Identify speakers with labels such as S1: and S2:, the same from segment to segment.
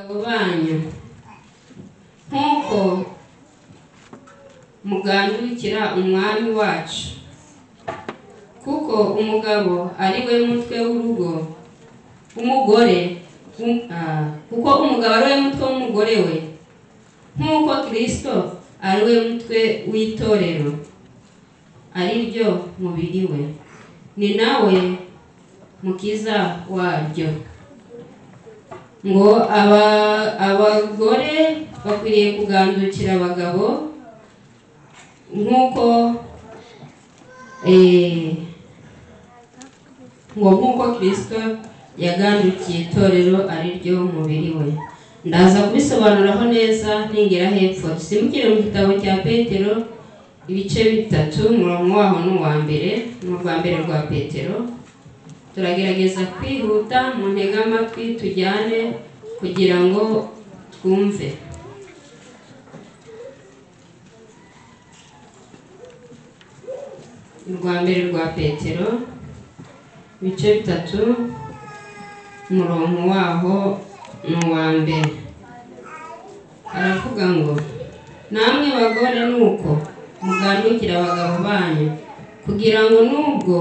S1: abo banyu nk'uko mugandukira umwami wacu kuko umugabo ari we mutwe w'urugo umugore um- ah, kuko umugabo ari we mutwe w'umugore we nk'uko kirisito ari we mutwe w'itorero ari ryo mubiri we ni nawe mukiza waryo ngo aba abagore bakwiriye kugandukira abagabo nk'uko eh, ngo nk'uko kirisito yagandukiye itorero ari ryo mubiri we ndaza kubisobanuraho neza ningera hepfo dusimukire mu gitabo cya petero ibice bitatu umurongo waho ni uwa mbere ni urwa mbere rwa petero turagerageza kwihuta mu ntege amatwi tujyane kugira ngo twumve urwa mbere rwa petero ibice bitatu umurongo waho ni uwa mbere aravuga ngo namwe bagore nuko mugandukira abagabo banyu kugira ngo nubwo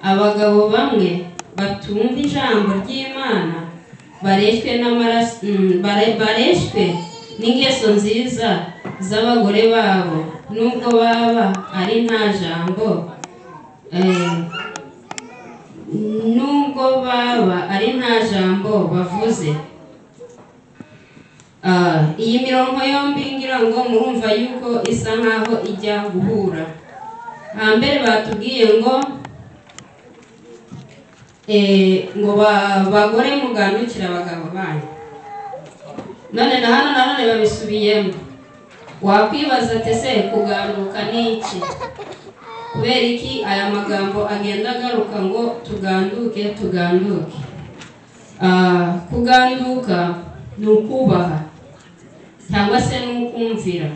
S1: abagabo bamwe batumva ijambo ry'imana bareshwe n'amaraso mm, bare- bareshwe n'ingeso nziza z'abagore babo nubwo baba ari nta jambo eh, nubwo baba ari nta jambo bavuze Ah, iyi mirongo yombi ngira ngo murumva yuko isa nkaho ijya guhura hambere batubwiye ngo eh, ngo ba- bagore mugandukire abagabo banyu none na hano nanone babisubiyemo wakwibaza ati se kuganduka ni iki kubera iki aya magambo agenda agaruka ngo tuganduke tuganduke Ah, kuganduka ni ukubaha cyangwa se ni ukumvira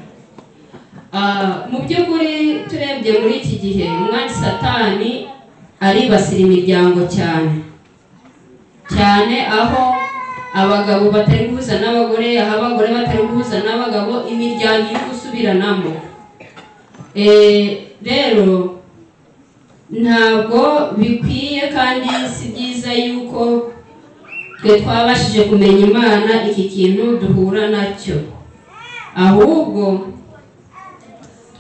S1: Ah, mu by'ukuri turebye muri iki gihe umwari satani aribasira imiryango cyane cyane aho abagabo batari guhuza n'abagore aho abagore batari guhuza n'abagabo imiryango iri gusubiranamo Eh, rero ntabwo bikwiye kandi si byiza yuko twe twabashije kumenya imana iki kintu duhura nacyo ahubwo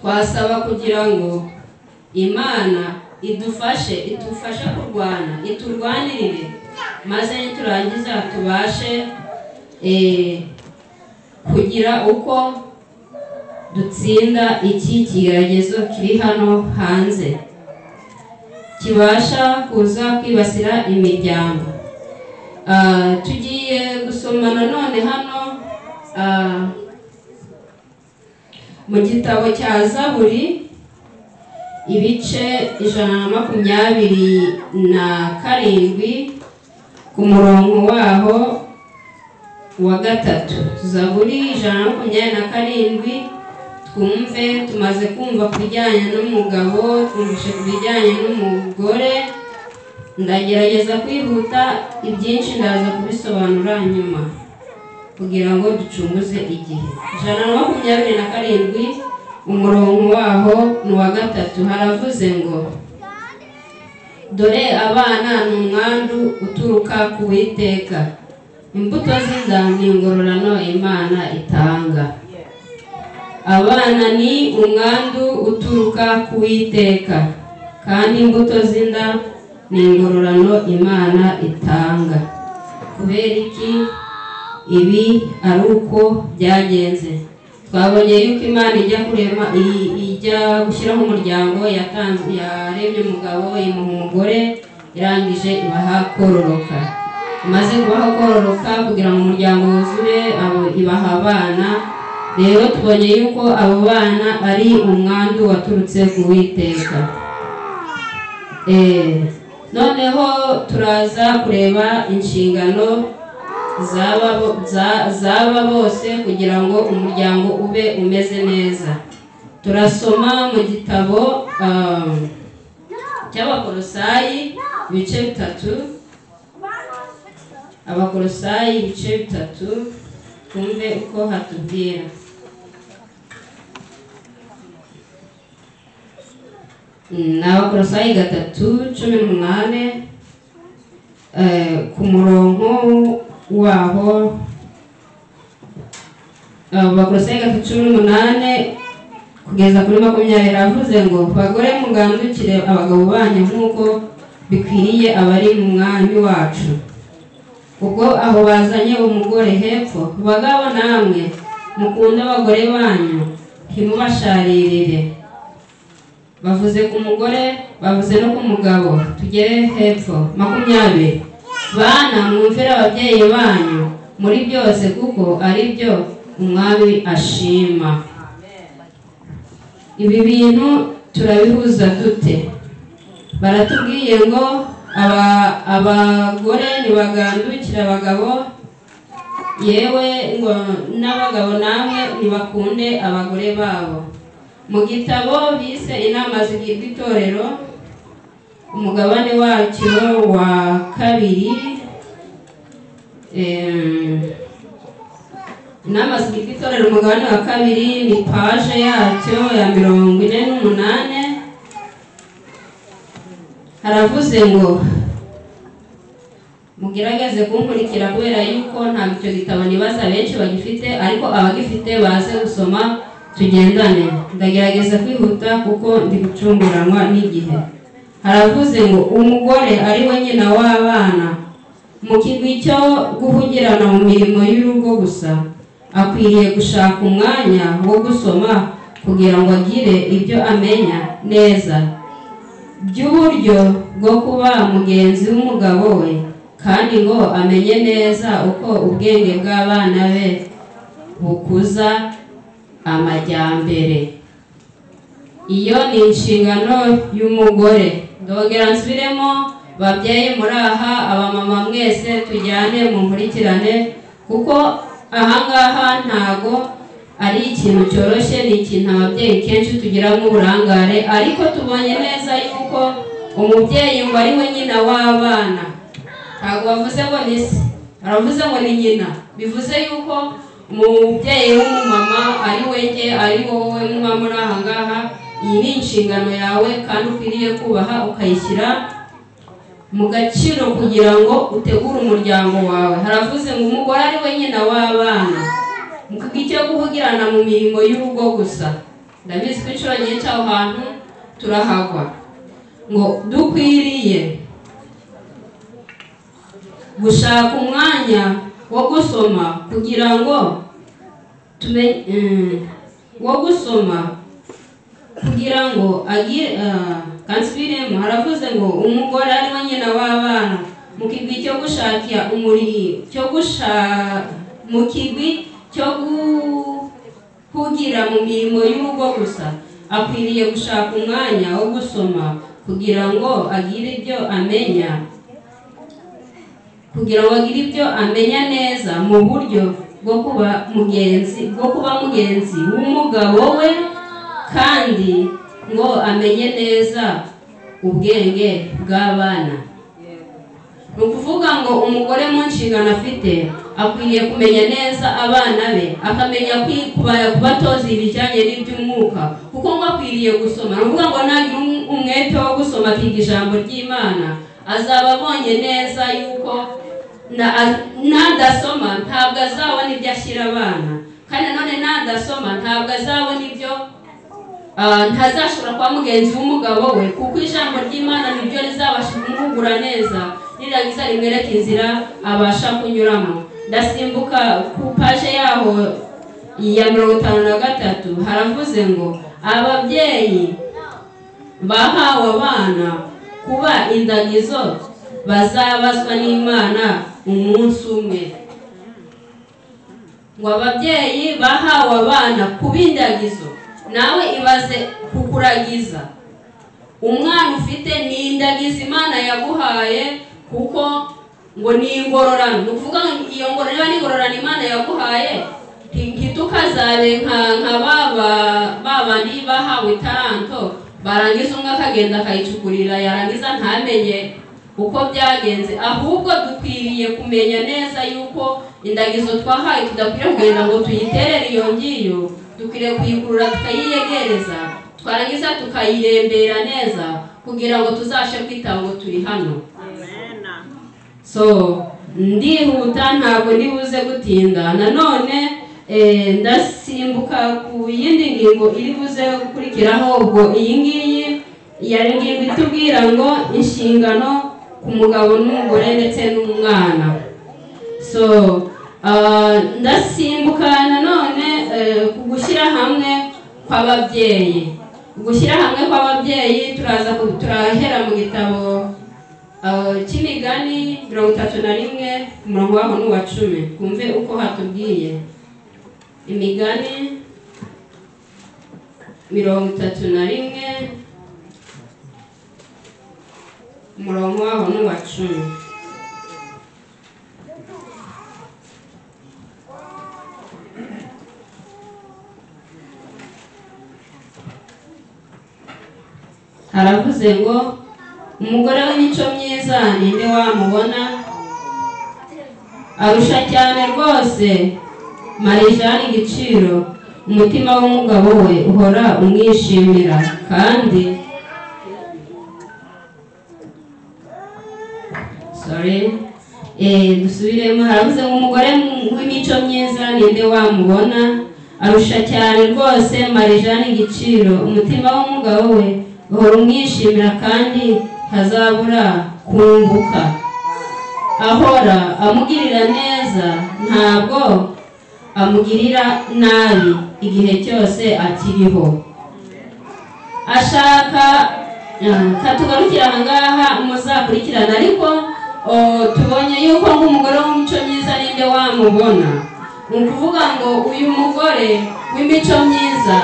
S1: twasaba kugira ngo imana idufashe idufashe kurwana iturwanirire maze niturangiza tubashe eh, kugira uko dutsinda iki kigeragezo kiri hano hanze kibasha kuza kwibasira imiryango Ah, tugiye gusoma nanone hano ah, mu gitabo cya zaburi ibice ijana na makumyabiri na karindwi ku murongo waho wa gatatu zaburi ijana na makumyabiri na karindwi twumve tumaze kumva ku bijyanye n'umugabo twumvise ku bijyanye n'umugore ndagerageza kwihuta ibyinshi ndaza kubisobanura nyuma kugira ngo ducunguze igihe ijana na makumyabiri na karindwi umurongo waho ni uwa gatatu haravuze ngo dore abana ni umwandu uturuka ku witeka imbuto ziza ni ingororano imana itanga abana ni umwandu uturuka ku witeka kandi imbuto z'inda ni ingororano imana itanga kubera iki ibi ari uko byagenze twabonye yuko imana ijya kurema i- ijya gushyiraho umuryango yatanze yarebye umugabo imuha umugore irangije ibaha kororoka imaze kubaha kororoka kugira ngo umuryango wuzure abo- ibaha abana rero tubonye yuko abo bana ari umwandu waturutse ku witeka Eh, noneho turaza kureba inshingano zaba bo- za- zaba bose kugira ngo umuryango ube umeze neza turasoma mu gitabo um, cy'abakorosayi ibice bitatu abakolosayi ibice bitatu twumve uko hatubwira ni abakolosayi gatatu cumi n'umunani eh, ku murongo waho abakolosayi gatatu cumi n'umunani kugeza kuri makumyabiri avuze ngo bagore mugandukire abagabo banyu nk'uko bikwiriye abari mu mwami wacu ubwo aho bazanye umugore hepfo bagabo namwe mukunde abagore banyu ntimubasharirire bavuze ku mugore bavuze no ku mugabo tugere hepfo makumyabiri bana mwumvire ababyeyi banyu muri byose kuko ari byo umwami ashima ibi bintu turabihuza dute baratubwiye ngo aba- abagore ntibagandukire abagabo yewe ngo n'abagabo namwe ntibakunde abagore babo mu gitabo bise inama zigirwa itorero umugabane wacyo wa kabiri em, inama zigirwa itorero umugabane wa kabiri ni paje yacyo ya mirongo ine n'umunani haravuze ngo mugerageze kunkurikira kubera yuko ntabwo icyo gitabo nibaza benshi bagifite ariko abagifite baze gusoma tugendane ndagerageza kwihuta kuko ndi gucunguranwa n'igihe haravuze ngo umugore ari we nyina w'abana mu kigwi cyo guhugirana mu mirimo y'urugo gusa akwiriye gushaka umwanya wo gusoma kugira ngo agire ibyo amenya neza by'uburyo bwo kuba mugenzi w'umugabo we kandi ngo amenye neza uko ubwenge bw'abana be bukuza amajyambere iyo ni inshingano y'umugore ndongera nsubiremo babyeyi muri aha abamama mwese tujyane mu nkurikirane kuko ahangaha ntago ari ikintu cyoroshye ni ikintu ababyeyi kenshi tugiramo uburangare ariko tubonye neza yuko umubyeyi ngo ari we nyina w'abana ntabwo bavuze ngo ni se baravuze ngo ni nyina bivuze yuko umubyeyi w'umumama ari we njye ari wowe muba muri aha ngaha iyi ni inshingano yawe kandi ukwiriye kubaha ukayishyira mu gaciro kugira ngo utegure umuryango wawe haravuze ngo umugore ari we nyina w'abana mu icyo kuvugirana mu mirimo y'urugo gusa ndabizi ko inshuro nyinshi aho hantu turahagwa ngo dukwiriye gushaka umwanya wo gusoma kugira ngo tume- mm, wo gusoma kugira ngo agire ah, kansibiremo haravuze ngo umugore ari we nyina w'abana mu kigwi cyo gushakira umurihi cyo gusha mu kigwi cyo kugira mu mirimo y'urugo gusa akwiriye gushaka umwanya wo gusoma kugira ngo agire ibyo amenya kugira ngo agire ibyo amenya neza mu buryo bwo kuba mugenzi bwo kuba mugenzi w'umugabo we kandi ngo amenye neza ubwenge bw'abana ni ukuvuga ngo umugore mu nshingano afite akwiriye kumenya neza abana be akamenya kwi- kuba- kubatoza ibijyanye n'iby'umwuka kuko ngo akwiriye gusoma ni ukuvuga ngo nagira um- umwete wo gusoma akiga ijambo ry'imana azaba abonye neza yuko na- a- nadasoma ntabwo azabona ibyo ashyira abana kandi nanone nadasoma ntabwo azabona ibyo Ah, ntazashobora kuba mugenzi w'umugabo we kuko ijambo ry'imana niryo rizabasha kumugura neza rirangiza rimwereka inzira abasha kunyuramo ndasimbuka ku paje yaho ya mirongo itanu na gatatu haravuze ngo ababyeyi bahawe abana kuba indagizo bazabazwa n'imana umunsi umwe ngo ababyeyi bahawe abana kuba indagizo nawe ibaze kukuragiza umwana ufite ni indagizo imana yaguhaye kuko ngo ni ingororano ni ukuvuga ngo iyo ngororano niba ni ingororano imana yaguhaye nti- ntitukazabe nka nka ba ba- ba bandi bahawe itaranto barangiza umwe akagenda akayicukurira yarangiza ntamenye uko byagenze ahubwo dukwiriye kumenya neza yuko indagizo twahaye tudakwiriye kugenda ngo tuyiterere iyo ngiyo dukwiriye kuyikurura tukayiyegereza twarangiza tukayirembera neza kugira ngo tuzashe kwita ngo turi hano so ndihuta ntabwo ndibuze gutinda nanone eh, ndasimbuka ku yindi ngingo iri buze gukurikiraho ubwo iyi ngiyi yari ngingo itubwira ngo inshingano ku mugabo n'umugore ndetse n'umwana so ah, ndasimbuka nanone eh, ku gushyira hamwe kw'ababyeyi gushyira hamwe kw'ababyeyi turaza ku- turahera mu gitabo ah, cy'imigani mirongo itatu na rimwe ku murongo waho n'uwa cumi twumve uko hatubwiye imigani mirongo itatu na rimwe umurongo waho n'uwa cumi haravuze ngo umugore w'imico myiza ni nde wamubona arusha cyane rwose marijani igiciro umutima w'umugabo we uhora umwishimira kandi sorry eh, dusubiremo haravuze ngo umugore w'imico myiza ninde wamubona arusha cyane rwose marijani igiciro umutima w'umugabo we uhora umwishimira kandi ntazabura kunguka ahora amugirira neza ntabwo amugirira nabi igihe cyose akiriho ashaka ah, katugarukira aha ngaha muzakurikirana ariko oh, tubonye yuko ngo umugore w'imico myiza ninde wamubona ni ukuvuga ngo uyu mugore w'imico myiza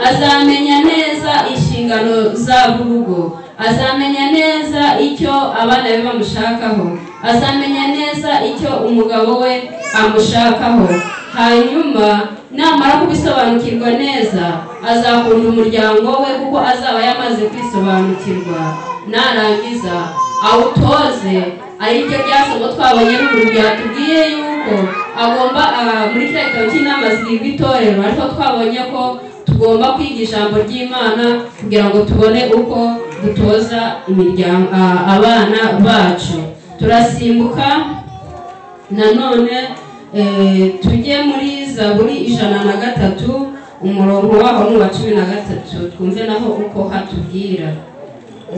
S1: azamenya neza inshingano zabo urugo azamenya neza icyo abana be bamushakaho azamenya neza icyo umugabo we amushakaho hanyuma namara kubisobanukirwa neza azakunda umuryango we kuko azaba yamaze kwisobanukirwa narangiza awutoze ariryo ryasomo twabonye ruguru byatubwiye yuko agomba ah, muri kiriya gitabo cy'inama zirindwi itorero ariko twabonye ko tugomba kwiga ijambo ry'imana kugira ngo tubone uko dutoza imiryango ah, abana bacu turasimbuka nanone eh, tujye muri zaburi ijana na gatatu umurongo waho ni uwa cumi na gatatu twumve naho uko hatubwira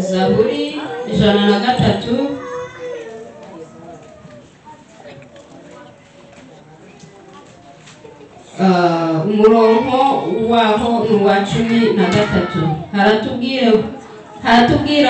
S1: zaburi ijana na gatatu ah, umurongo waho ni uwa cumi na gatatu haratubwira haratubwira